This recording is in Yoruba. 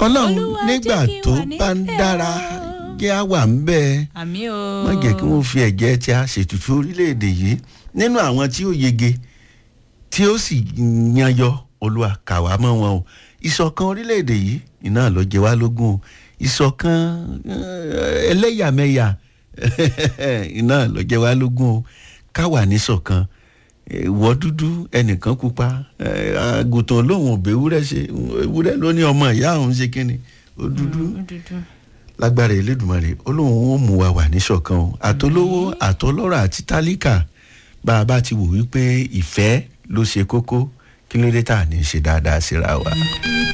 ọlọ́run Olúwa nígbà jẹ́ kí n tó wà bá ń nífẹ̀ẹ́ dára o. kí á wà ń bẹ́ẹ̀ àmì o. má jẹ́ kí wọ́n fi ẹ̀jẹ̀ tí a ṣètùtù orílẹ̀-èdè yìí nínú àwọn tí ó yege tí ó sì yanyọ olúwa kà wá mọ́ wọn o ìṣọ̀kan orílẹ̀-èdè yìí iná ló jẹ wá lógún o ìṣọ̀kan eh, ẹlẹ́yàmẹ̀yà iná ló jẹ wá lógún o ká wà níṣọ̀kan eh, ìwọ dúdú ẹnìkan pupa eh, àgùntàn lòun ò bẹ́wúrẹ́ ṣe ewúrẹ́ ló ní ọmọ ìyá òun ṣe kínni ó dúdú dúdú. lágbára elédùnmarè olóhùn ó mú wa wà níṣọ̀kan o àtolówó àtọlọ́rọ̀ àti tálíkà bá a bá ti wò wípé ìfẹ́ ló ṣe kókó kí ló dé tá à ní ṣe dáadáa síra wa.